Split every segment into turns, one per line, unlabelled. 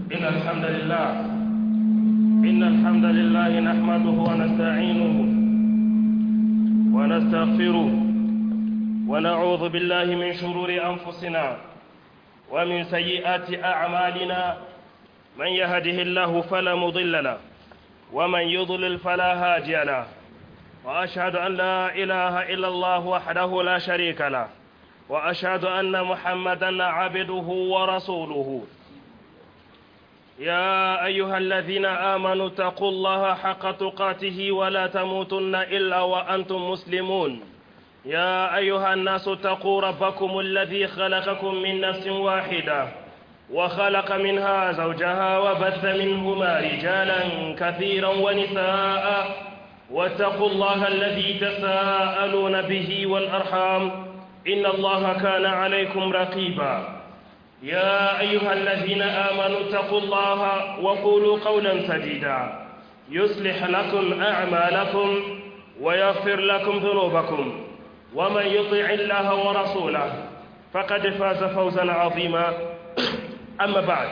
إن الحمد لله إن الحمد لله نحمده ونستعينه ونستغفره ونعوذ بالله من شرور أنفسنا ومن سيئات أعمالنا من يهده الله فلا مضل له ومن يضلل فلا هادي له وأشهد أن لا إله إلا الله وحده لا شريك له وأشهد أن محمدا عبده ورسوله يا أيها الذين آمنوا اتقوا الله حق تقاته ولا تموتن إلا وأنتم مسلمون يا أيها الناس اتقوا ربكم الذي خلقكم من نفس واحدة وخلق منها زوجها وبث منهما رجالا كثيرا ونساء واتقوا الله الذي تساءلون به والأرحام إن الله كان عليكم رقيبا يا أيها الذين آمنوا اتقوا الله وقولوا قولا سديدا يصلح لكم أعمالكم ويغفر لكم ذنوبكم ومن يطع الله ورسوله فقد فاز فوزا عظيما أما بعد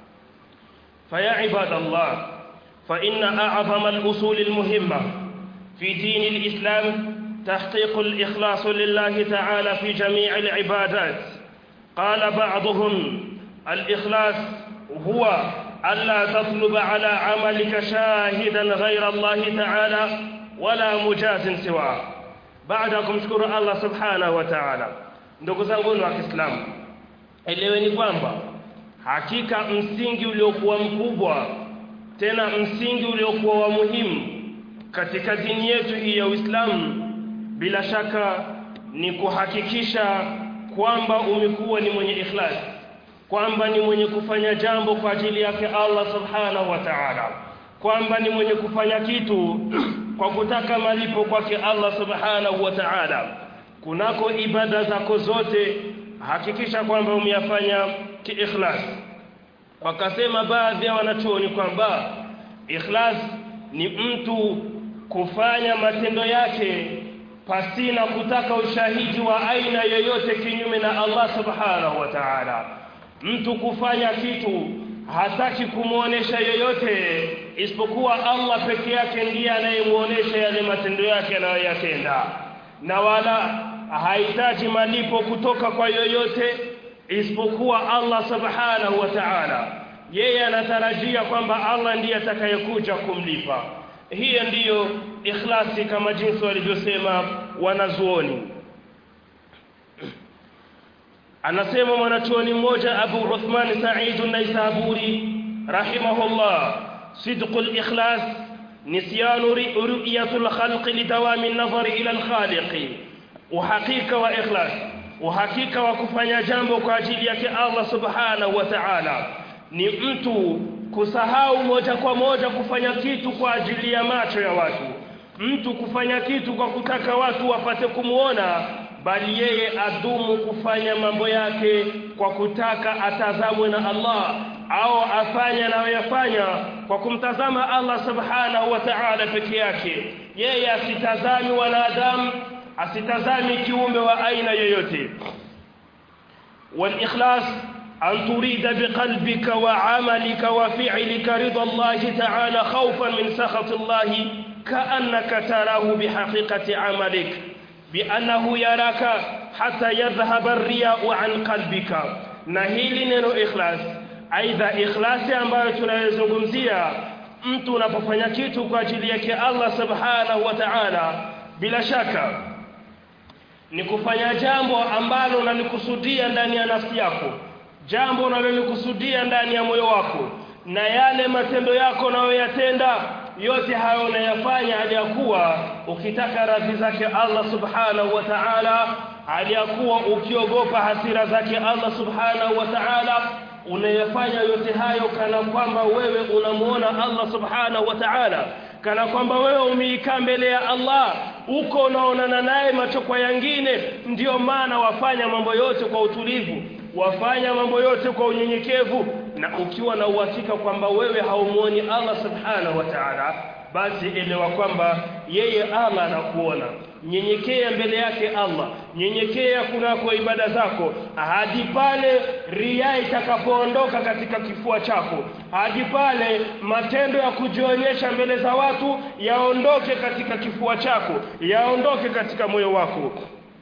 فيا عباد الله فإن أعظم الأصول المهمة في دين الإسلام تحقيق الإخلاص لله تعالى في جميع العبادات قال بعضهم الإخلاص هو ألا تطلب على عملك شاهدا غير الله تعالى ولا مجاز سواه baada ya kumshukuru Allah subhanahu wa ta'ala ndugu zangu wa Kiislamu eleweni kwamba hakika msingi uliokuwa mkubwa tena msingi uliokuwa wa muhimu katika dini yetu hii ya Uislamu bila shaka ni kuhakikisha kwamba umekuwa ni mwenye ikhlas kwamba ni mwenye kufanya jambo kwa ajili yake Allah subhanahu wa ta'ala kwamba ni mwenye kufanya kitu kwa kutaka malipo kwake Allah subhanahu wa ta'ala kunako ibada zako zote hakikisha kwamba umeyafanya kiikhlas wakasema baadhi ya wanachuoni kwamba ikhlas ni mtu kufanya matendo yake pasina kutaka ushahidi wa aina yoyote kinyume na Allah subhanahu wa ta'ala mtu kufanya kitu hataki kumuonesha yoyote isipokuwa Allah peke yake ndiye anayemuonesha yale matendo yake anayoyatenda na wala hahitaji malipo kutoka kwa yoyote isipokuwa Allah subhanahu wa ta'ala yeye anatarajia kwamba Allah ndiye atakayekuja kumlipa hiyo ndiyo ikhlasi kama jinsi walivyosema wanazuoni anasema mwanachuoni mmoja Abu Uthman Sa'id an-Naisaburi rahimahullah صدق الإخلاص نسيان رؤية الخلق لدوام النظر إلى الخالق وحقيقة وإخلاص وحقيقة وكفanya jambo kwa ajili yake Allah subhanahu wa ta'ala ni mtu kusahau moja kwa moja kufanya kitu kwa ajili ya macho ya watu mtu kufanya kitu kwa kutaka watu wapate kumuona bali yeye adumu kufanya mambo yake kwa kutaka atazamwe na Allah au afanye anayoyafanya kwa kumtazama Allah subhanahu wa ta'ala peke yake yeye asitazami wanadamu asitazami kiumbe wa aina yoyote wal-ikhlas an turida biqalbika wa 'amalika wa fi'lika ridha Allah ta'ala khawfan min sakhati Allah ka'annaka tarahu bihaqiqati 'amalik بأنه يراك حتى يذهب الرياء عن قلبك na hili neno ikhlas aidha ikhlasi ambayo tunayozungumzia mtu unapofanya kitu kwa ajili yake Allah subhanahu wa ta'ala bila shaka ni kufanya jambo ambalo unalikusudia ndani ya nafsi yako jambo unalolikusudia ndani ya moyo wako na yale matendo yako unayoyatenda yote hayo unayafanya aliyakuwa ukitaka radhi zake Allah subhanahu wa ta'ala aliyakuwa ukiogopa hasira zake Allah subhanahu wa ta'ala unayafanya yote hayo kana kwamba wewe unamuona Allah subhanahu wa ta'ala kana kwamba wewe umeikaa mbele ya Allah uko unaonana naye macho kwa yangine ndiyo maana wafanya mambo yote kwa utulivu wafanya mambo yote kwa unyenyekevu na ukiwa na uhakika kwamba wewe haumuoni Allah subhanahu wa ta'ala basi elewa kwamba yeye Allah anakuona nyenyekea mbele yake Allah nyenyekea kunako ibada zako hadi pale ria itakapoondoka katika kifua chako hadi pale matendo ya kujionyesha mbele za watu yaondoke katika kifua chako yaondoke katika moyo wako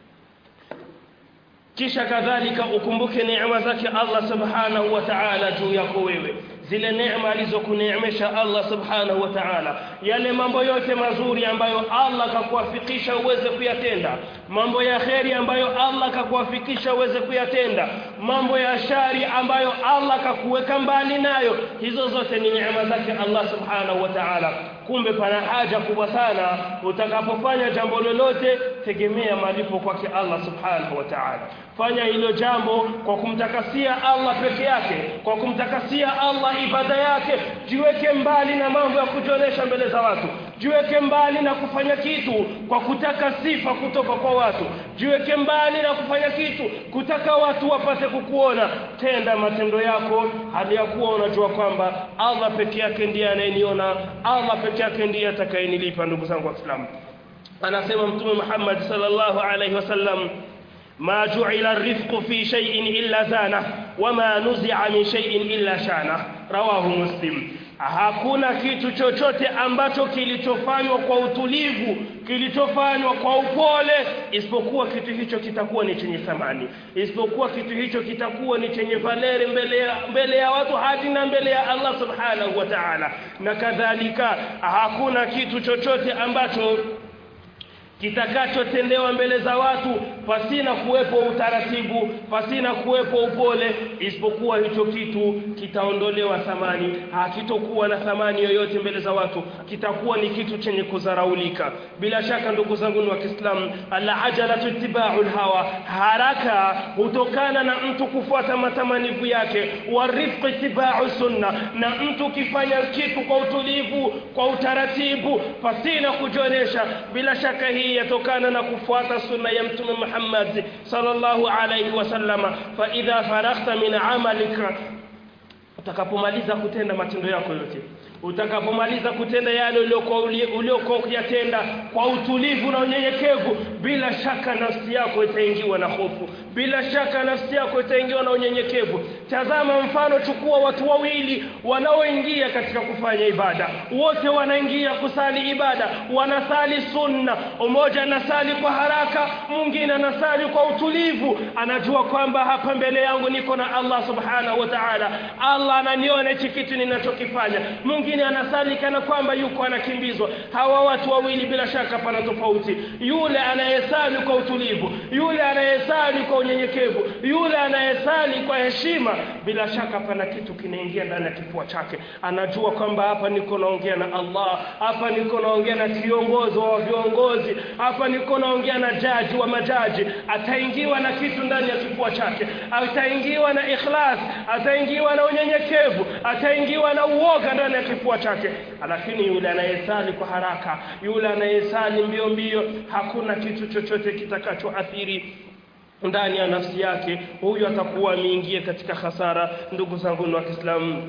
kisha kadhalika ukumbuke neema zake Allah subhanahu wa ta'ala juu yako wewe zile neema alizokuneemesha Allah subhanahu wa ta'ala yale mambo yote mazuri ambayo Allah kakuafikisha uweze kuyatenda mambo ya kheri ambayo Allah kakuafikisha uweze kuyatenda mambo ya shari ambayo Allah kakuweka mbali nayo hizo zote ni neema zake Allah subhanahu wa ta'ala kumbe pana haja kubwa sana utakapofanya jambo lolote tegemea malipo kwake Allah subhanahu wa ta'ala fanya hilo jambo kwa kumtakasia Allah peke yake kwa kumtakasia Allah ibada yake jiweke mbali na mambo ya kujionyesha mbele za watu jiweke mbali na kufanya kitu kwa kutaka sifa kutoka kwa watu jiweke mbali na kufanya kitu kutaka watu wapate kukuona tenda matendo yako hali ya kuwa unajua kwamba Allah peke yake ndiye anayeniona Allah peke yake ndiye atakayenilipa ndugu zangu wa Islam anasema mtume Muhammad sallallahu alaihi wasallam ما جعل الرفق في شيء إلا زانه وما نزع من شيء إلا شانه رواه مسلم hakuna kitu chochote ambacho kilichofanywa kwa utulivu kilichofanywa kwa upole isipokuwa kitu hicho kitakuwa ni chenye thamani isipokuwa kitu hicho kitakuwa ni chenye valeri mbele ya, mbele ya watu hadi na mbele ya Allah subhanahu wa ta'ala na kadhalika hakuna kitu chochote ambacho kitakachotendewa mbele za watu pasina kuwepo utaratibu pasina kuwepo upole isipokuwa hicho kitu kitaondolewa thamani hakitokuwa na thamani yoyote mbele za watu kitakuwa ni kitu chenye kudharaulika bila shaka ndugu zangu wa Kiislamu al-ajalatu ittiba'ul hawa haraka hutokana na mtu kufuata matamanivu yake warifq ittiba'u sunna na mtu kifanya kitu kwa utulivu kwa utaratibu pasina kujonesha bila shaka hii yatokana na kufuata sunna ya mtume Muhammad sallallahu alayhi wasallama fa idha faraghta min amalika utakapomaliza kutenda matendo yako yote utakapomaliza kutenda yale uliokuwa ukiyatenda kwa utulivu na unyenyekevu bila shaka nafsi yako itaingiwa na hofu bila shaka nafsi yako itaingiwa na unyenyekevu tazama mfano chukua watu wawili wanaoingia katika kufanya ibada wote wanaingia kusali ibada wanasali sunna mmoja anasali kwa haraka mwingine anasali kwa utulivu anajua kwamba hapa mbele yangu niko na Allah subhanahu wa ta'ala Allah ananiona hichi kitu ninachokifanya mwingine anasali kana kwamba yuko anakimbizwa hawa watu wawili bila shaka pana tofauti yule anayesali kwa utulivu yule anayesali kwa unyenyekevu yule anayesali kwa heshima bila shaka pana kitu kinaingia ndani ya kifua chake anajua kwamba hapa niko naongea na Allah hapa niko naongea na kiongozi wa viongozi hapa niko naongea na jaji wa majaji ataingiwa na kitu ndani ya kifua chake ataingiwa na ikhlas ataingiwa na unyenyekevu ataingiwa na uoga ndani ya kifua chake lakini yule anayesali kwa haraka yule anayesali mbio mbio hakuna kitu chochote kitakachoathiri ndani ya nafsi yake huyu atakuwa ameingia katika hasara ndugu zangu wa Kiislamu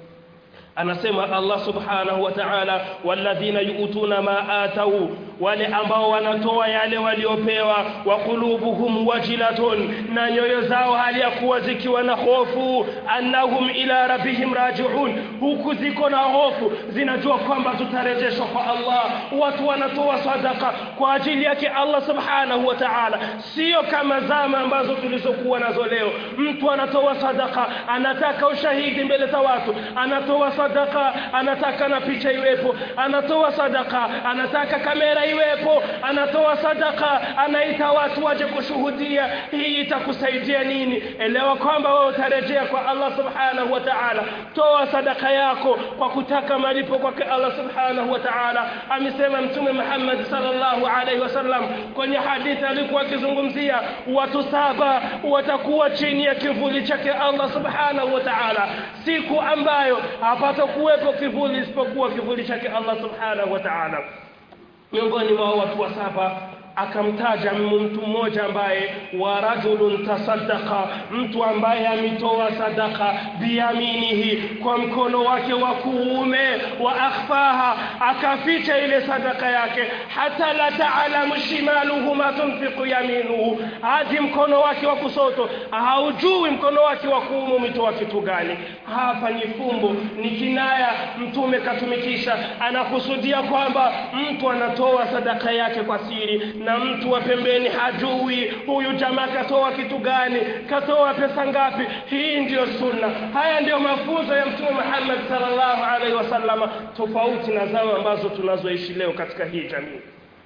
anasema Allah subhanahu wa ta'ala walladhina yu'tuna ma atau wale ambao wanatoa yale waliopewa wa qulubuhum wajilatun na nyoyo zao hali ya kuwa zikiwa na hofu annahum ila rabbihim raji'un huku ziko na hofu zinajua kwamba tutarejeshwa kwa Allah watu wanatoa sadaka kwa ajili yake Allah subhanahu wa ta'ala sio kama zama ambazo tulizokuwa nazo leo mtu anatoa sadaka anataka ushahidi mbele za watu anatoa sadaka anataka na picha iwepo anatoa sadaka anataka kamera iwepo anatoa sadaka anaita watu waje kushuhudia hii itakusaidia nini elewa kwamba wewe utarejea kwa Allah subhanahu wa ta'ala toa sadaka yako kwa kutaka malipo kwake Allah subhanahu wa ta'ala amesema mtume Muhammad sallallahu alaihi wasallam kwenye hadithi alikuwa akizungumzia watu saba watakuwa chini ya kivuli chake Allah subhanahu wa ta'ala siku ambayo hapata kuwepo kivuli isipokuwa kivuli chake Allah subhanahu wa ta'ala miongoni mwa watu wa saba akamtaja mtu mmoja ambaye wa rajulun tasaddaqa mtu ambaye ametoa sadaka biyaminihi kwa mkono wake wa kuume wa akhfaha akaficha ile sadaka yake hata la taalamu shimaluhu ma tunfiqu yaminuhu hadi mkono wake wa kusoto haujui mkono wake wa kuume umetoa kitu gani hapa ni fumbo ni kinaya mtume katumikisha anakusudia kwamba mtu anatoa sadaka yake kwa siri na mtu wa pembeni hajui huyu jamaa katoa kitu gani katoa pesa ngapi hii ndiyo sunna haya ndiyo mafunzo ya mtume Muhammad sallallahu alaihi wasallam tofauti na zao ambazo tunazoishi leo katika hii jamii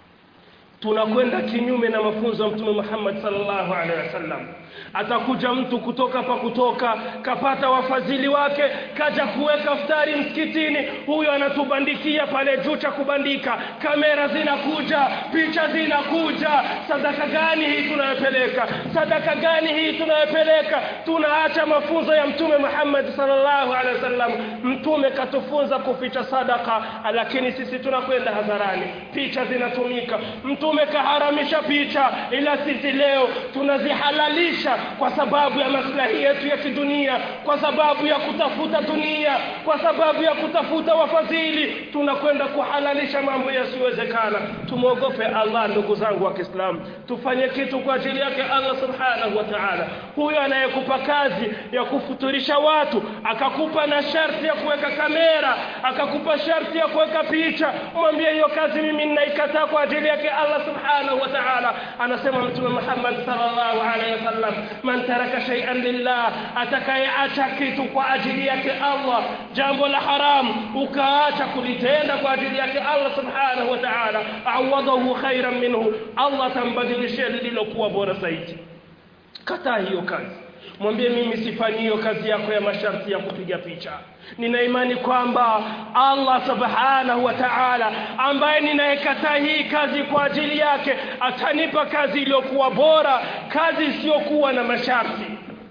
tunakwenda kinyume na mafunzo ya mtume Muhammad sallallahu alaihi wasallam atakuja mtu kutoka pa kutoka kapata wafadhili wake kaja kuweka futari msikitini huyo anatubandikia pale juu cha kubandika kamera zinakuja picha zinakuja sadaka gani hii tunayopeleka sadaka gani hii tunayopeleka tunaacha mafunzo ya mtume Muhammad sallallahu alaihi wasallam mtume katufunza kuficha sadaka lakini sisi tunakwenda hadharani picha zinatumika mtume kaharamisha picha ila sisi leo tunazihalalisha kwa sababu ya maslahi yetu ya kidunia kwa sababu ya kutafuta dunia kwa sababu ya kutafuta wafadhili tunakwenda kuhalalisha mambo yasiyowezekana tumwogope Allah ndugu zangu wa Kiislamu tufanye kitu kwa ajili yake Allah subhanahu wa ta'ala huyo anayekupa kazi ya kufuturisha watu akakupa na sharti ya kuweka kamera akakupa sharti ya kuweka picha mwambie hiyo kazi mimi ninaikataa kwa ajili yake Allah subhanahu wa ta'ala anasema mtume Muhammad sallallahu alaihi wasallam man taraka shay'an lillah atakayeacha kitu kwa ajili yake Allah jambo la haram ukaacha kulitenda kwa ajili yake Allah subhanahu wa ta'ala awadahu khairan minhu Allah tambadilishia lililokuwa bora zaidi kataa hiyo kazi mwambie mimi sifanyi hiyo kazi yako ya masharti ya kupiga picha nina imani kwamba Allah subhanahu wa ta'ala ambaye ninayekataa hii kazi kwa ajili yake atanipa kazi iliyokuwa bora kazi isiyokuwa na masharti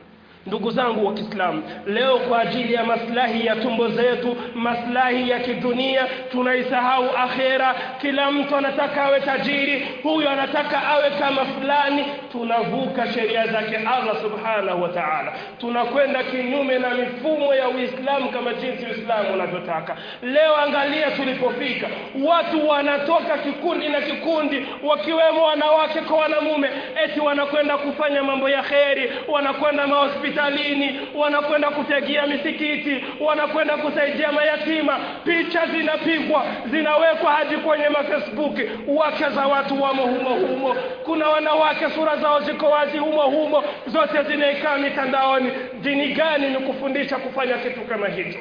ndugu zangu wa Kiislamu leo kwa ajili ya maslahi ya tumbo zetu maslahi ya kidunia tunaisahau akhera kila mtu anataka awe tajiri huyu anataka awe kama fulani tunavuka sheria zake Allah subhanahu wa ta'ala tunakwenda kinyume na mifumo ya Uislamu kama jinsi Uislamu unavyotaka leo angalia tulipofika watu wanatoka kikundi na kikundi wakiwemo wanawake kwa wanamume eti wanakwenda kufanya mambo ya kheri wanakwenda mahospitali hospitalini wanakwenda kutegia misikiti wanakwenda kusaidia mayatima picha zinapigwa zinawekwa hadi kwenye mafacebook wake za watu wamo humo humo kuna wanawake sura zao ziko wazi humo humo zote zinaikaa mitandaoni dini gani ni kufundisha kufanya kitu kama hicho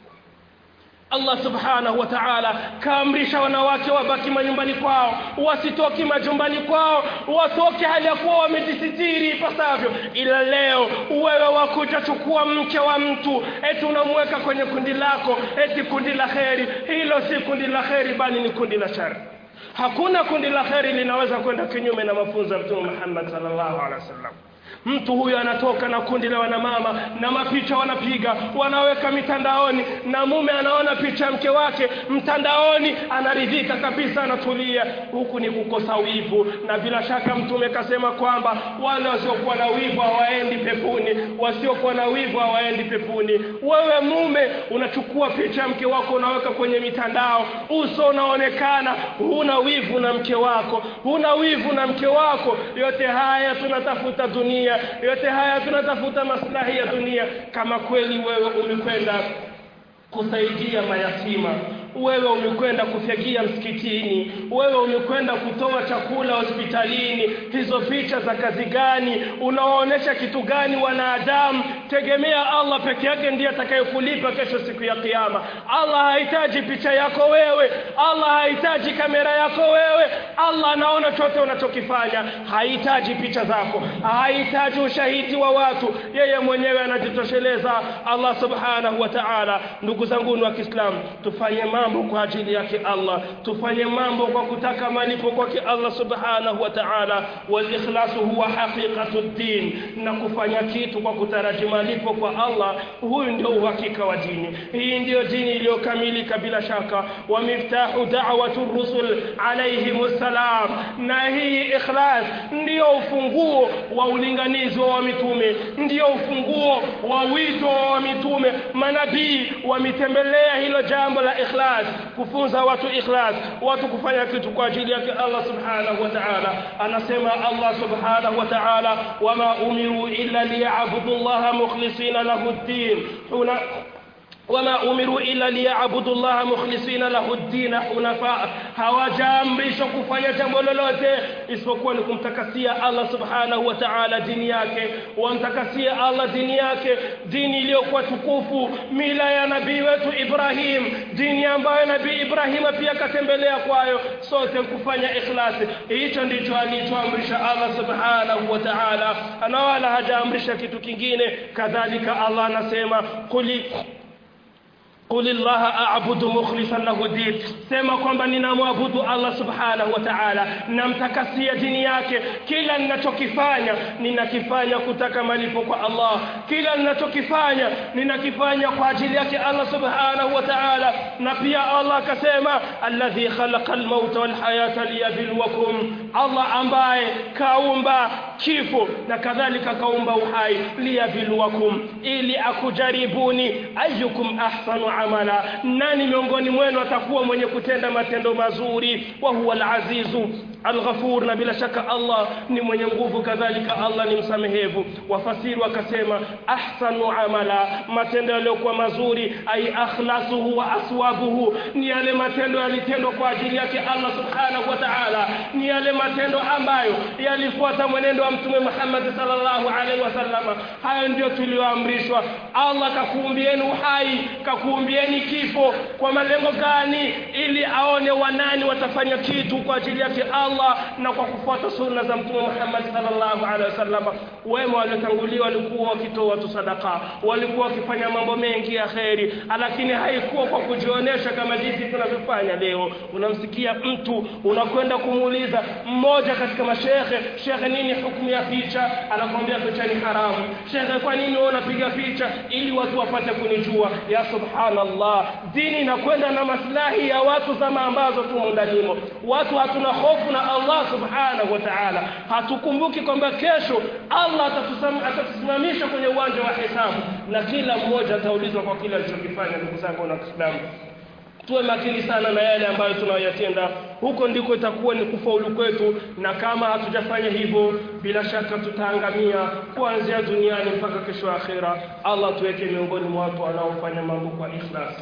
Allah subhanahu wa ta'ala kaamrisha wanawake wabaki manyumbani kwao wasitoki majumbani kwao watoke hali ya kuwa wamejisitiri ipasavyo ila leo wewe wakuja chukua mke wa mtu eti unamweka kwenye kundi lako eti kundi la kheri hilo si kundi la kheri bali ni kundi la shari hakuna kundi la kheri linaweza kwenda kinyume na mafunzo ya Mtume Muhammad sallallahu alaihi wasallam mtu huyo anatoka na kundi la wanamama na mapicha wanapiga wanaweka mitandaoni na mume anaona picha ya mke wake mtandaoni anaridhika kabisa anatulia huku ni kukosa wivu na bila shaka mtume kasema kwamba wale wasiokuwa na wivu hawaendi pepuni wasiokuwa na wivu hawaendi pepuni wewe mume unachukua picha ya mke wako unaweka kwenye mitandao uso unaonekana huna wivu na mke wako huna wivu na mke wako yote haya tunatafuta dunia dunia yote haya tunatafuta maslahi ya dunia kama kweli wewe umekwenda kusaidia mayatima wewe umekwenda kufyagia msikitini wewe umekwenda kutoa chakula hospitalini hizo picha za kazi gani unawaonesha kitu gani wanadamu tegemea Allah peke yake ndiye atakayekulipa kesho siku ya kiyama Allah hahitaji picha yako wewe Allah hahitaji kamera yako wewe Allah anaona chote unachokifanya hahitaji picha zako hahitaji ushahidi wa watu yeye mwenyewe anajitosheleza Allah subhanahu wa ta'ala ndugu zangu wa Kiislamu tufanye mambo kwa ajili yake Allah tufanye mambo kwa kutaka malipo kwake Allah subhanahu wa ta'ala wal ikhlasu huwa haqiqatu din na kufanya kitu kwa kutaraji malipo kwa Allah huyu ndio uhakika wa dini hii ndiyo dini iliyokamilika bila shaka wa miftahu da'watu rusul alayhimus salam na hii ikhlas ndiyo ufunguo wa ulinganizi wa mitume ndiyo ufunguo wa wito wa mitume manabii wametembelea hilo jambo la ikhlas kufunza watu ikhlas watu kufanya kitu kwa ajili yake Allah subhanahu wa ta'ala anasema Allah subhanahu wa ta'ala wama umiru illa liya'budu Allah mukhlisina lahu ad-din huna wama umiru illa liya'budu Allah mukhlisina lahu ad-din hunafa hawajaamrishwa kufanya jambo lolote isipokuwa ni kumtakasia Allah subhanahu wa ta'ala dini yake wamtakasia Allah dini yake dini iliyokuwa tukufu mila ya nabii wetu Ibrahim dini ambayo nabii Ibrahim pia katembelea kwayo sote kufanya ikhlasi hicho ndicho alichoamrisha Allah subhanahu wa ta'ala na wala hajaamrisha kitu kingine kadhalika Allah anasema kuli قل الله أعبد مخلصا له الدين sema kwamba ninamwabudu Allah subhanahu wa ta'ala namtakasia dini yake kila ninachokifanya ninakifanya kutaka malipo kwa Allah kila ninachokifanya ninakifanya kwa ajili yake Allah subhanahu wa ta'ala na pia Allah akasema alladhi khalaqa al-mauta wal hayata liyabluwakum Allah ambaye kaumba kifo na kadhalika kaumba uhai liyabluwakum ili akujaribuni ayyukum ahsanu amala nani miongoni mwenu atakuwa mwenye kutenda matendo mazuri wa huwa al-azizu al-ghafur na bila shaka Allah ni mwenye nguvu kadhalika Allah ni msamehevu wafasiri wakasema ahsanu amala matendo yaliyokuwa mazuri ay akhlasuhu wa aswabuhu ni yale matendo yalitendwa kwa ajili yake Allah subhanahu wa ta'ala ni yale matendo ambayo yalifuata mwenendo wa mtume Muhammad sallallahu alaihi wasallam hayo ndio tulioamrishwa Allah kakuumbieni uhai kakuumbieni kifo kwa malengo gani ili aone wanani watafanya kitu kwa ajili yake Allah na kwa kufuata sunna za mtume Muhammad sallallahu alaihi wasallam wema waliotangulia walikuwa wakitoa tu sadaka walikuwa wakifanya mambo mengi ya kheri lakini haikuwa kwa kujionesha kama jinsi tunavyofanya leo unamsikia mtu unakwenda kumuuliza mmoja katika mashehe shekhe nini hukumu ya picha anakwambia picha ni haramu shekhe kwa nini wewe unapiga picha ili watu wapate kunijua ya subhanallah dini inakwenda na maslahi ya watu zama ambazo tumo ndanimo watu hatuna hofu na Allah subhanahu wa ta'ala hatukumbuki kwamba kesho Allah atatusimamisha kwenye uwanja wa hisabu na kila mmoja ataulizwa kwa kile alichokifanya ndugu zangu na Kiislamu tuwe makini sana na yale ambayo tunayoyatenda huko ndiko itakuwa ni kufaulu kwetu na kama hatujafanya hivyo bila shaka tutaangamia kuanzia duniani mpaka kesho akhira Allah tuweke miongoni mwa watu wanaofanya mambo kwa ikhlas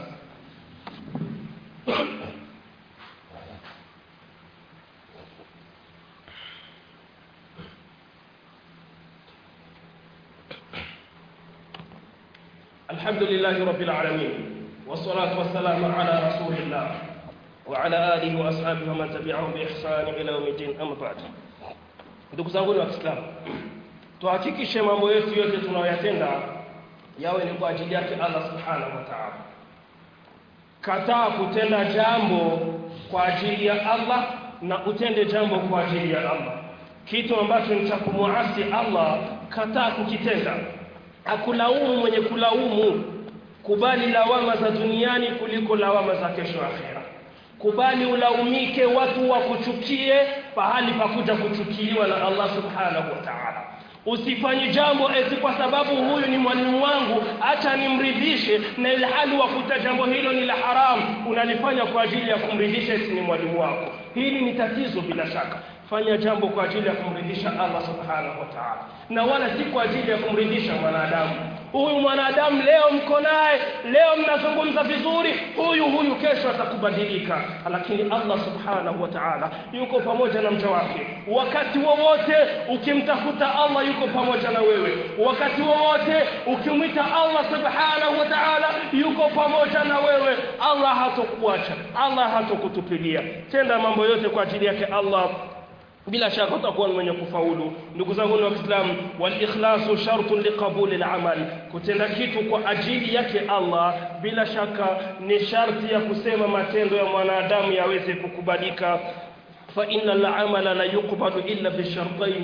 الحمد لله رب العالمين والصلاة والسلام على رسول الله وعلى آله وأصحابه ومن تبعهم بإحسان إلى يوم الدين أما بعد ndugu zangu wa Kiislamu tuhakikishe mambo yetu yote tunayoyatenda yawe ni kwa ajili yake Allah subhanahu wa ta'ala kataa kutenda jambo kwa ajili ya Allah na utende jambo kwa ajili ya Allah kitu ambacho ni cha kumuasi Allah kataa kukitenda akulaumu mwenye kulaumu kubali lawama za duniani kuliko lawama za kesho akhera kubali ulaumike watu wakuchukie pahali pa kuja kuchukiwa na Allah subhanahu wa ta'ala usifanye jambo eti kwa sababu huyu ni mwalimu wangu acha nimridhishe na ilhali wakuta jambo hilo ni la haramu unalifanya kwa ajili ya kumridhisha eti ni mwalimu wako hili ni tatizo bila shaka fanya jambo kwa ajili ya kumridhisha Allah subhanahu wa ta'ala na wala si kwa ajili ya kumridhisha mwanadamu huyu mwanadamu leo mko naye leo mnazungumza vizuri huyu huyu kesho atakubadilika lakini Allah subhanahu wa ta'ala yuko pamoja na mja wake wakati wowote ukimtafuta Allah yuko pamoja na wewe wakati wowote ukimwita Allah subhanahu wa ta'ala yuko pamoja na wewe Allah hatokuacha Allah hatokutupilia tenda mambo yote kwa ajili yake Allah bila shaka utakuwa mwenye kufaulu ndugu zangu wa Kiislamu wal ikhlasu shartun liqabuli al-amal kutenda kitu kwa ajili yake Allah bila shaka ni sharti ya kusema matendo ya mwanadamu yaweze kukubalika fa inna al-amala la yuqbalu illa bi shartayn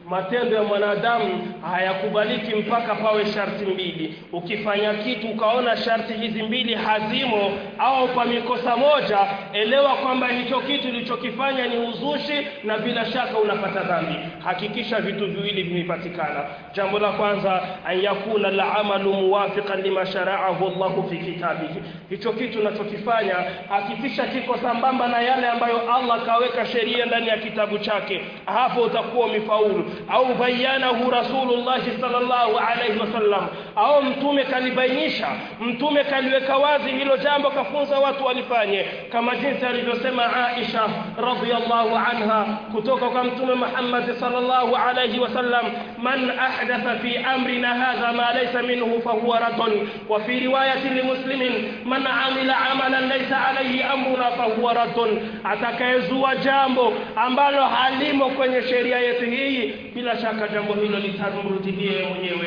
matendo ya mwanadamu hayakubaliki mpaka pawe sharti mbili ukifanya kitu ukaona sharti hizi mbili hazimo au pamikosa moja elewa kwamba hicho kitu ulichokifanya ni uzushi na bila shaka unapata dhambi hakikisha vitu viwili vimepatikana jambo la kwanza an yakuna al-amalu muwafiqan lima shara'ahu Allahu fi kitabihi hicho kitu unachokifanya hakikisha kiko sambamba na yale ambayo Allah kaweka sheria ndani ya kitabu chake hapo utakuwa umefaulu au bayanahu rasulullah sallallahu alaihi wasallam au mtume kalibainisha mtume kaliweka wazi hilo jambo kafunza watu walifanye kama jinsi alivyosema Aisha radhiyallahu anha kutoka kwa mtume Muhammad sallallahu alaihi wasallam man ahdatha fi amrina hadha ma laysa minhu fahuwa raddun wa fi riwayati limuslimin man amila amalan laysa alayhi amruna fahuwa raddun atakayezua jambo ambalo halimo kwenye sheria yetu hii bila shaka jambo hilo litamrudilia mwenyewe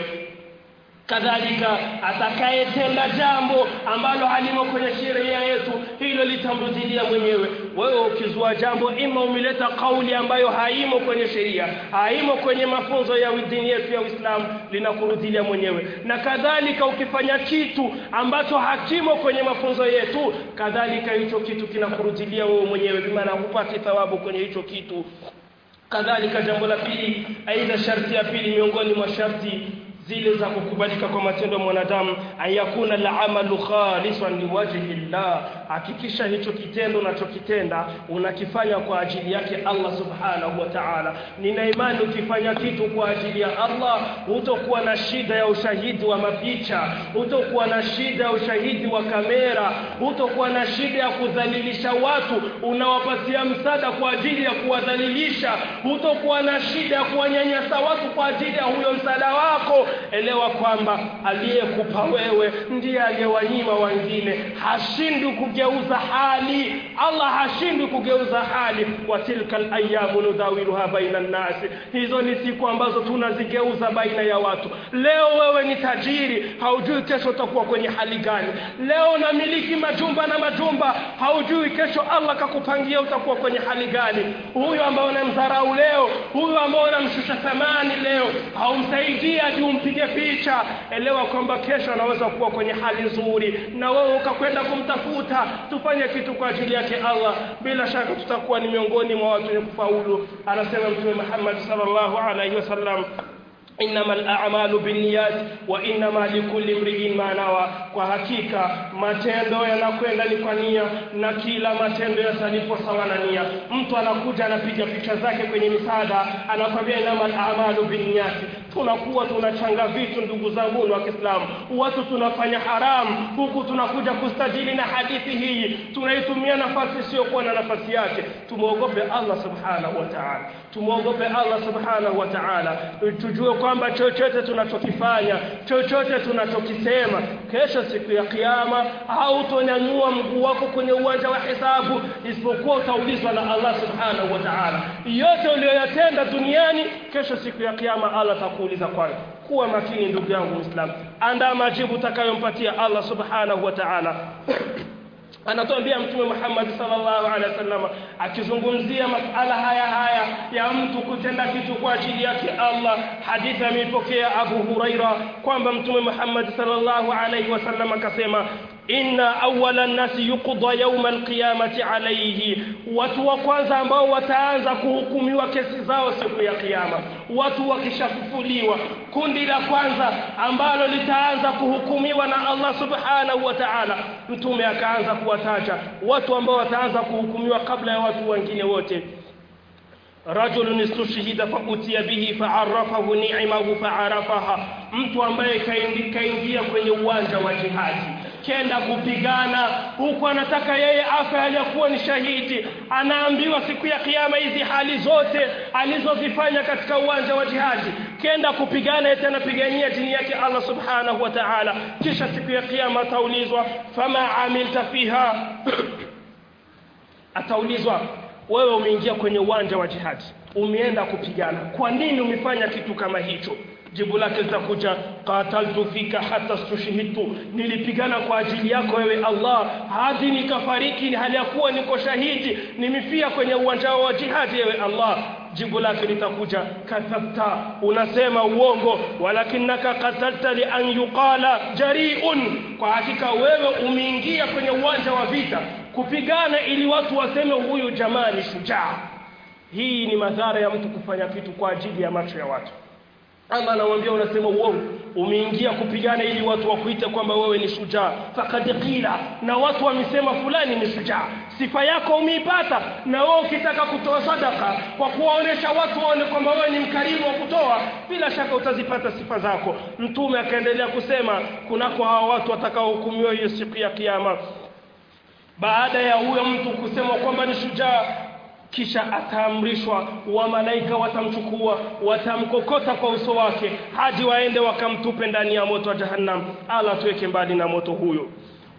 kadhalika atakayetenda jambo ambalo halimo kwenye sheria yetu hilo litamrudilia mwenyewe wewe ukizua jambo ima umeleta kauli ambayo haimo kwenye sheria haimo kwenye mafunzo ya dini yetu ya Uislamu linakurudilia mwenyewe na kadhalika ukifanya kitu ambacho hakimo kwenye mafunzo yetu kadhalika hicho kitu kinakurudilia wewe mwenyewe bimaana hupati thawabu kwenye hicho kitu kadhalika jambo la pili aidha sharti ya pili miongoni mwa sharti zile za kukubalika kwa matendo ya mwanadamu ayakuna al-amalu khalisan liwajhi llah hakikisha hicho kitendo unachokitenda unakifanya kwa ajili yake Allah subhanahu wa ta'ala nina imani ukifanya kitu kwa ajili ya Allah hutokuwa na shida ya ushahidi wa mapicha hutokuwa na shida ya ushahidi wa kamera hutokuwa na shida ya kudhalilisha watu unawapatia msaada kwa ajili ya kuwadhalilisha hutokuwa na shida ya kuwanyanyasa watu kwa ajili ya huyo msaada wako elewa kwamba aliyekupa wewe ndiye aliyewanyima wengine hashindwi kugeuza hali Allah hashindwi kugeuza hali wa tilkal ayamu nudawiluha baina nasi hizo ni siku ambazo tunazigeuza baina ya watu leo wewe ni tajiri haujui kesho utakuwa kwenye hali gani leo unamiliki majumba na majumba haujui kesho Allah kakupangia utakuwa kwenye hali gani huyo ambao unamdharau leo huyo ambao unamshusha thamani leo haumsaidii hadi umpige picha elewa kwamba kesho anaweza kuwa kwenye hali nzuri na wewe ukakwenda kumtafuta tufanye kitu kwa ajili yake Allah bila shaka tutakuwa ni miongoni mwa watu wenye kufaulu anasema mtume Muhammad sallallahu alaihi wasallam inama al-a'malu binniyat wa inama likulli imri'in ma nawa kwa hakika matendo yanakwenda ni kwa nia na kila matendo yatalipwa sawa na nia mtu anakuja anapiga picha zake kwenye misaada anakwambia inama al-a'malu binniyat tunakuwa tunachanga vitu ndugu zangu wa Kiislamu watu tunafanya haramu huku tunakuja kustajili na hadithi hii tunaitumia nafasi isiyokuwa na nafasi yake tumuogope Allah subhanahu wa ta'ala tumuogope Allah subhanahu wa ta'ala tujue kwamba chochote tunachokifanya chochote tunachokisema kesho siku ya kiyama hautonyanyua mguu wako kwenye uwanja wa hisabu isipokuwa utaulizwa na Allah subhanahu wa ta'ala yote uliyoyatenda duniani kesho siku ya kiyama Allah atakuuliza kwayo kuwa makini ndugu yangu Muislamu andaa majibu utakayompatia Allah subhanahu wa ta'ala anatuambia mtume Muhammad sallallahu alaihi wasallam akizungumzia masala haya haya ya mtu kutenda kitu kwa ajili yake Allah hadithi ameipokea Abu Huraira kwamba mtume Muhammad sallallahu alaihi wasallam akasema inna awwala nasi yuqda yawma alqiyamati alayhi watu wa kwanza ambao wataanza kuhukumiwa kesi zao siku ya kiyama watu wakishafufuliwa kundi la kwanza ambalo litaanza kuhukumiwa na Allah subhanahu wa ta'ala mtume akaanza kuwataja watu ambao wataanza kuhukumiwa kabla ya watu wengine wote rajulun istushhida fa utiya bihi fa'arrafahu ni'amahu fa'arafaha mtu ambaye kaingia kwenye uwanja wa jihadi kenda kupigana huku anataka yeye afa aliyakuwa ni shahidi anaambiwa siku ya kiyama hizi hali zote alizozifanya katika uwanja wa jihadi kenda kupigana eti anapigania dini yake Allah subhanahu wa ta'ala kisha siku ya kiyama ataulizwa fama amilta fiha ataulizwa wewe umeingia kwenye uwanja wa jihadi umeenda kupigana kwa nini umefanya kitu kama hicho jibu lake litakuja qataltu fika hata stushhitu nilipigana kwa ajili yako wewe Allah hadi nikafariki hali ya kuwa niko shahidi nimefia kwenye uwanja wa jihadi wewe Allah jibu lake litakuja kadhabta unasema uongo walakinaka qatalta li an yuqala jariun kwa hakika wewe umeingia kwenye uwanja wa vita kupigana ili watu waseme huyu jamaa ni shujaa hii ni madhara ya mtu kufanya kitu kwa ajili ya macho ya watu ama anamwambia unasema uongo umeingia kupigana ili watu wakuite kwamba wewe ni shujaa fakad qila na watu wamesema fulani ni shujaa sifa yako umeipata na wewe ukitaka kutoa sadaka kwa kuwaonesha watu waone kwamba wewe ni mkarimu wa kutoa bila shaka utazipata sifa zako mtume akaendelea kusema kunako hawa watu watakaohukumiwa hiyo siku ya kiyama baada ya huyo mtu kusema kwamba ni shujaa kisha ataamrishwa wa malaika watamchukua watamkokota kwa uso wake hadi waende wakamtupe ndani ya moto wa jahannam ala tuweke mbali na moto huyo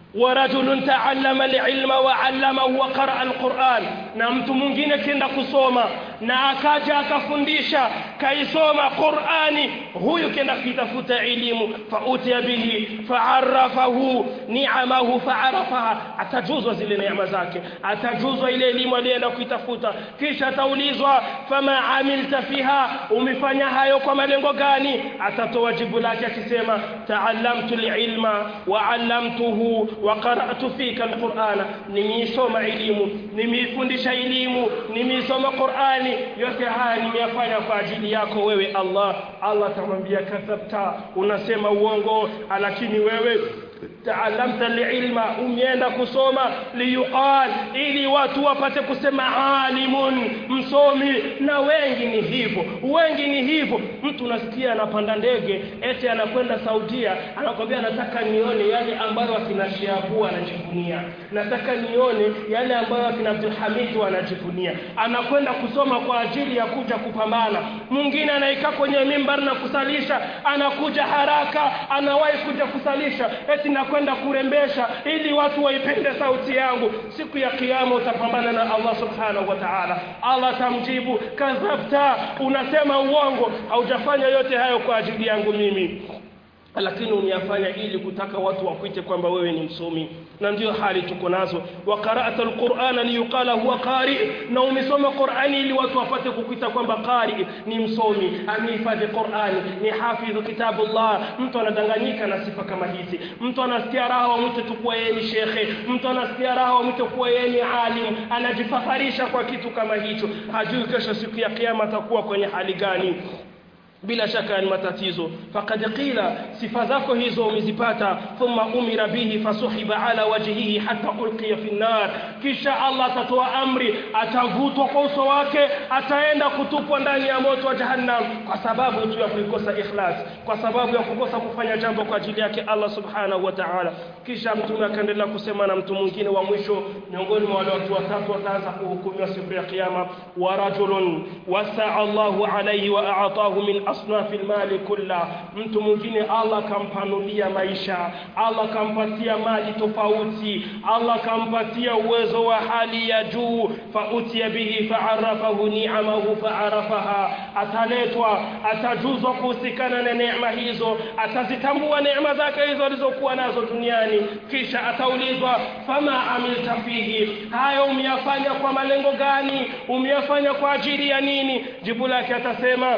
ورجل تعلم العلم وعلمه وقرأ القرآن na mtu mwingine kenda kusoma na akaja akafundisha kaisoma Qur'ani huyu kenda kitafuta elimu fautia bihi fa'arafahu ni'amahu fa'arafaha atajuzwa zile neema zake atajuzwa ile elimu aliyoenda kuitafuta kisha ataulizwa fama amilta fiha umefanya hayo kwa malengo gani atatoa jibu lake akisema ta'allamtu al-ilma wa 'allamtuhu wa qara'tu fika al-Qur'ana nimeisoma elimu nimeifundisha elimu nimeisoma Qur'ani yote haya nimeyafanya kwa ajili yako wewe Allah Allah atamwambia kadhabta unasema uongo lakini wewe taalamta alilma umeenda kusoma liyuqal ili watu wapate kusema alimun msomi na wengi ni hivyo wengi ni hivyo mtu nasikia anapanda ndege eti anakwenda Saudia anakwambia nataka nione yale ambayo akina Shiabu anajivunia nataka nione yale ambayo akina Abdul Hamid wanajivunia anakwenda kusoma kwa ajili ya kuja kupambana mwingine anaikaa kwenye mimbar na kusalisha anakuja haraka anawahi kuja kusalisha eti nakwenda kurembesha ili watu waipende sauti yangu siku ya kiyama utapambana na Allah subhanahu wa ta'ala Allah tamjibu kadhabta unasema uongo haujafanya yote hayo kwa ajili yangu mimi lakini umeyafanya ili kutaka watu wakuite kwamba wewe ni msomi na ndio hali tuko nazo wa qara'ata alqur'ana liyuqala huwa qari na umesoma qur'ani ili watu wapate kukuita kwamba qari ni msomi amehifadhi qur'ani ni hafidh kitabullah mtu anadanganyika na sifa kama hizi mtu anasikia raha mtu tukua yeye ni shekhe mtu anasikia raha mtu kuwa yeye ni alim anajifaharisha kwa kitu kama hicho hajui kesho siku ya kiyama atakuwa kwenye hali gani bila shaka ni matatizo faqad qila sifa zako hizo umezipata thumma umira bihi fasuhiba ala wajhihi hatta ulqiya fi nar kisha Allah atatoa amri atavutwa kwa uso wake ataenda kutupwa ndani ya moto wa jahannam kwa sababu tu ya kuikosa ikhlas kwa sababu ya kukosa kufanya jambo kwa ajili yake Allah subhanahu wa ta'ala kisha mtume akaendelea kusema na mtu mwingine wa mwisho miongoni mwa wale watu watatu wataanza kuhukumiwa siku ya kiyama wa rajulun wasa'a Allahu alayhi wa a'atahu min asnafi almali kulla mtu mwingine Allah kampanulia maisha Allah kampatia mali tofauti Allah kampatia uwezo wa hali ya juu fautia bihi fa'arafahu ni'amahu fa'arafaha ataletwa atajuzwa kuhusikana na neema hizo atazitambua neema zake hizo alizokuwa nazo duniani kisha ataulizwa fama amilta fihi hayo umeyafanya kwa malengo gani umeyafanya kwa ajili ya nini jibu lake atasema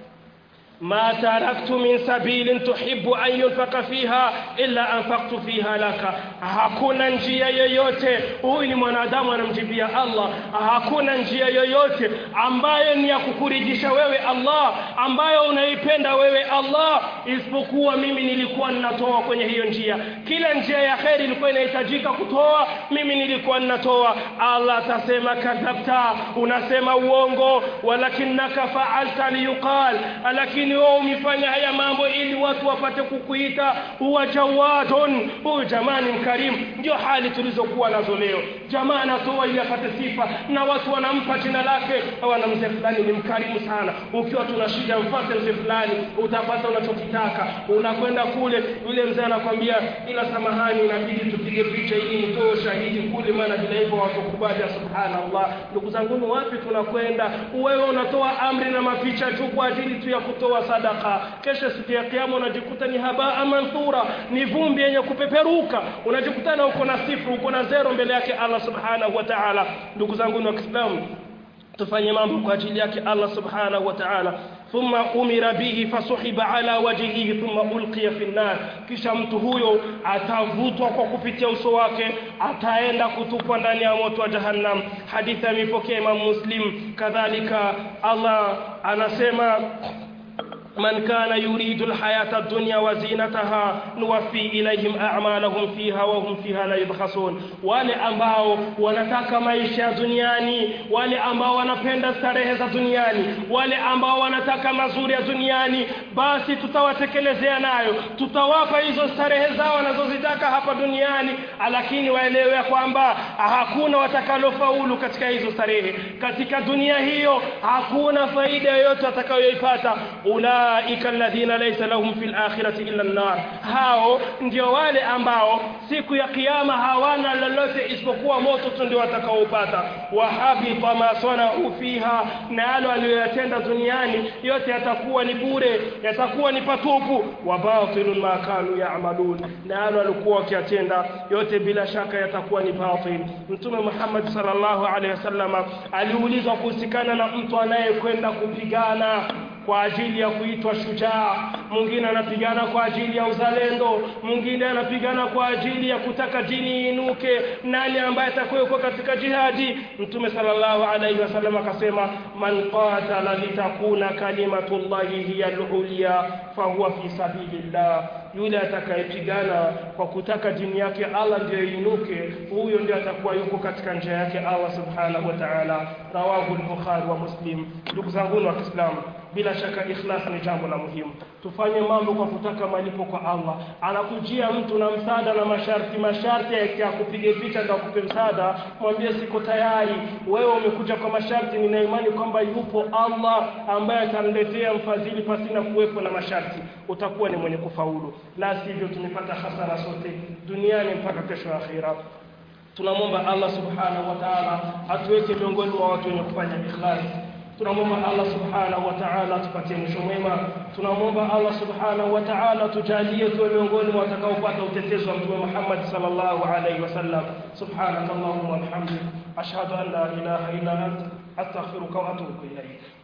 ما تركت من سبيل تحب أن ينفق فيها إلا أنفقت فيها لك hakuna njia yoyote huyu ni mwanadamu anamjibia Allah hakuna njia yoyote ambayo ni ya kukuridhisha wewe Allah ambayo unaipenda wewe Allah isipokuwa mimi nilikuwa ninatoa kwenye hiyo njia kila njia ya kheri ilikuwa inahitajika kutoa mimi nilikuwa ninatoa Allah atasema kadhabta unasema uongo walakinaka fa'alta liyuqal lakini wewe umefanya haya mambo ili watu wapate kukuita huwa jawadun huyu jamani mkarimu ndio hali tulizokuwa nazo leo jamaa anatoa ili apate sifa na watu wanampa jina lake wana mzee fulani ni mkarimu sana ukiwa tuna shida mfate mzee fulani utapata unachokitaka unakwenda kule yule mzee anakwambia ila samahani inabidi tupige picha ili nitoe ushahidi kule maana bila hivyo watakubali subhanallah ndugu zangu wapi tunakwenda wewe unatoa amri na mapicha tu kwa ajili tu ya kutoa sadaka kesho siku ya kiyama unajikuta ni habaa manthura ni vumbi yenye kupeperuka unajikutana uko na sifru uko na zero mbele yake Allah subhanahu wa ta'ala ndugu zangu wa Kiislamu tufanye mambo kwa ajili yake Allah subhanahu wa ta'ala thumma umira bihi fasuhiba ala wajhihi thumma ulqiya fi nar kisha mtu huyo atavutwa kwa kupitia uso wake ataenda kutupwa ndani ya moto wa jahannam hadithi amepokea Imam Muslim kadhalika Allah anasema من كان يريد الحياة الدنيا وزينتها نوفي إليهم أعمالهم فيها وهم فيها لا يبخسون wale ambao wanataka maisha duniani wale ambao wanapenda starehe za duniani wale ambao wanataka mazuri ya duniani basi tutawatekelezea nayo tutawapa hizo starehe zao wanazozitaka hapa duniani lakini waelewe ya kwamba hakuna watakalofaulu katika hizo starehe katika dunia hiyo hakuna faida yoyote watakayoipata ula ulaika alladhina laysa lahum fil akhirati illa an-nar hao ndio wale ambao siku ya kiyama hawana lolote isipokuwa moto tu ndio watakaopata wa habita ma sanau fiha na yale aliyoyatenda duniani yote yatakuwa ni bure yatakuwa ni patupu wa batilun ma kanu ya'malun na yale walikuwa wakiyatenda yote bila shaka yatakuwa ni batil mtume Muhammad sallallahu alaihi wasallam aliulizwa kuhusikana na mtu anayekwenda kupigana kwa ajili ya kuitwa shujaa mwingine anapigana kwa ajili ya uzalendo mwingine anapigana kwa ajili ya kutaka dini inuke nani ambaye atakuwa katika jihadi mtume sallallahu alaihi wasallam akasema man qatala litakuna kalimatullahi hiya al-ulya fahuwa fi sabilillah yule atakayepigana kwa kutaka dini yake Allah ndiyo inuke huyo ndiyo atakuwa yuko katika njia yake Allah subhanahu wa ta'ala rawahu al-bukhari wa muslim ndugu zangu wa Kiislamu bila shaka ikhlas ni jambo la muhimu tufanye mambo kwa kutaka malipo kwa Allah anakujia mtu na msaada na masharti masharti ya kupiga picha ndio akupe msaada mwambie siko tayari wewe umekuja kwa masharti nina imani kwamba yupo Allah ambaye atamletea mfadhili pasina kuwepo na masharti utakuwa ni mwenye kufaulu la sivyo tumepata hasara sote duniani mpaka kesho akhira tunamwomba Allah subhanahu wa ta'ala atuweke miongoni mwa watu wenye kufanya ikhlas tunamwomba Allah subhanahu wa ta'ala tupatie mwisho mwema tunamwomba Allah subhanahu wa ta'ala tujalie tuwe miongoni mwa watakaopata utetezi wa mtume Muhammad sallallahu alaihi wasallam subhanakallahumma wa bihamdik ashhadu an la ilaha illa anta astaghfiruka wa atubu ilayk